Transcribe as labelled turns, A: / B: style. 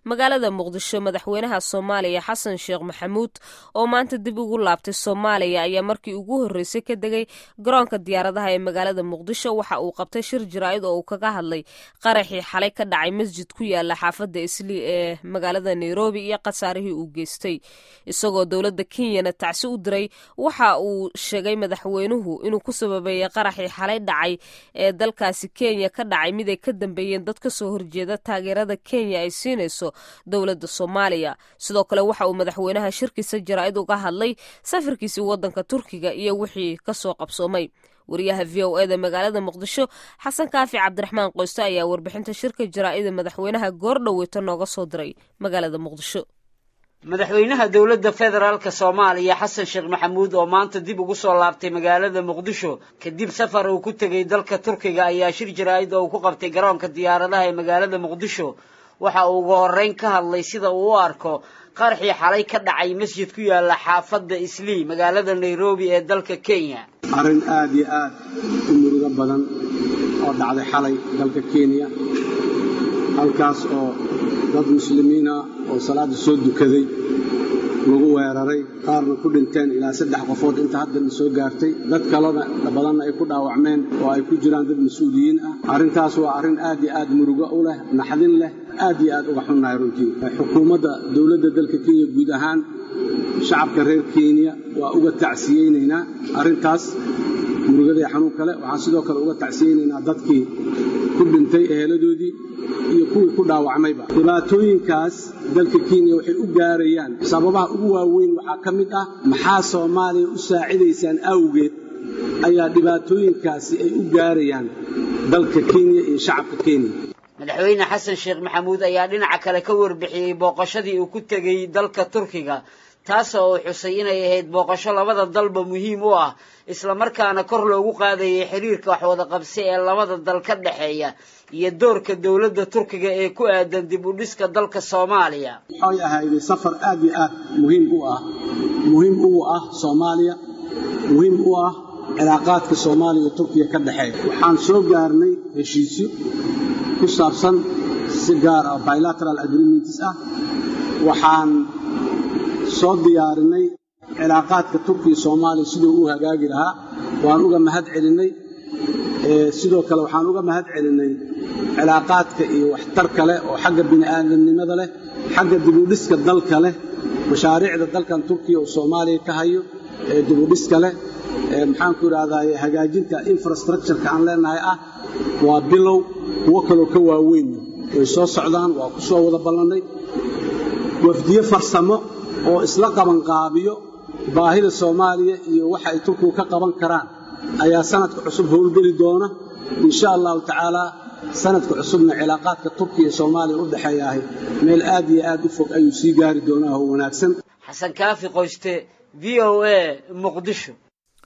A: magaalada muqdisho madaxweynaha soomaaliya xasan sheekh maxamuud oo maanta dib ugu laabtay soomaaliya ayaa markii ugu horreysay ka degay garoonka diyaaradaha ee magaalada muqdisho waxa uu qabtay shir jaraa'id oo uu kaga hadlay qaraxii xalay ka dhacay masjid ku yaala xaafadda islii ee magaalada nairobi iyo khasaarihii uu geystay isagoo dowladda kenyana tacsi u diray waxa uu sheegay madaxweynuhu inuu ku sababeeyey qaraxii xalay dhacay ee dalkaasi kenya ka dhacay mid ay ka dambeeyeen dad ka soo horjeeda taageerada kenya ay siinayso dowladda soomaaliya sidoo kale waxa uu madaxweynaha shirkiisa jaraa'id uga hadlay safarkiisii waddanka turkiga iyo wixii ka soo qabsoomay wariyaha v o eda magaalada muqdisho xasan kaafi cabdiraxmaan qoyste ayaa warbixinta shirka jaraa'ida madaxweynaha goordhoweyta nooga soo diray magaalada muqdisho
B: madaxweynaha dowladda federaalka soomaaliya xasan sheekh maxamuud oo maanta dib ugu soo laabtay magaalada muqdisho kadib safar uu ku tegey dalka turkiga ayaa shir jaraa'id oo uu ku qabtay garoonka diyaaradaha ee magaalada muqdisho waxa uu ugu horreyn ka hadlay sida uu u arko qaraxii xalay ka dhacay masjid ku yaala xaafadda islii magaalada nairobi ee dalka kenya
C: arrin aad iyo aad u murugo badan oo dhacday xalay dalka kenya halkaas oo dad muslimiina oo salaada soo dukaday lagu weeraray qaarna ku dhinteen ilaa saddex qofood inta haddana soo gaartay dad kalena badanna ay ku dhaawacmeen oo ay ku jiraan dad mas-uuliyiin ah arrintaas waa arrin aad iyo aad murugo u leh naxdin leh aad iyo aad uga xunnahay runtii xukuumadda dowladda dalka kenya guud ahaan shacabka reer kenya waa uga tacsiyeynaynaa arrintaas murugadii xanuun kale waxaan sidoo kale uga tacsiyeynaynaa dadkii ku dhintay eheladoodii iyo kuwii ku dhaawacmayba dhibaatooyinkaas dalka kenya waxay u gaarayaan sababaha ugu waaweyn waxaa ka mid ah maxaa soomaaliya u saacidaysaan awgeed ayaa dhibaatooyinkaasi ay u gaarayaan dalka kenya iyo shacabka kenya
B: madaxweyne xasan sheekh maxamuud ayaa dhinaca kale ka warbixiyey booqashadii uu ku tegey dalka turkiga taasoo uu xusay inay ahayd booqasho labada dalba muhiim u ah islamarkaana kor loogu qaadayay xiriirka waxwada qabsi ee labada dal ka dhexeeya iyo doorka dowladda turkiga ee ku aadan dib u dhiska dalka soomaaliya
C: waxay ahayday safar aad iyo aad muhiim u ah muhiim ugu ah soomaaliya muhiim u ah cilaaqaadka soomaaliya iyo turkiya ka dhexeeya waxaan soo gaarnay heshiisyo ku saabsan si gaar ah bilateral agreements ah waxaan soo diyaarinay cilaaqaadka turkiya soomaaliya siduu u hagaagi lahaa waan uga mahad celinnay sidoo kale waxaan uga mahad celinnay cilaaqaadka iyo waxtarka leh oo xagga bini'aadamnimada leh xagga dibudhiska dalka leh mashaariicda dalkan turkiya oo soomaaliya ka hayo ee dibudhiska leh maxaanku idhahdaye hagaajinta infrastructureka aan leenahay ah waa bilow kuwo kaloo ka waaweynna way soo socdaan waa ku soo wada ballannay wafdiye farsamo oo isla qabanqaabiyo baahida soomaaliya iyo waxa ay turkigu ka qaban karaan ayaa sanadka cusub howlgeli doona insha allahu tacaalaa sanadka cusubna cilaaqaadka turkiya iyo soomaaliya u dhexeeyaahay meel aad iyo aad u fog ayuu sii gaari doonaa oo wanaagsan
B: xasan kaafi qoyste v o a muqdisho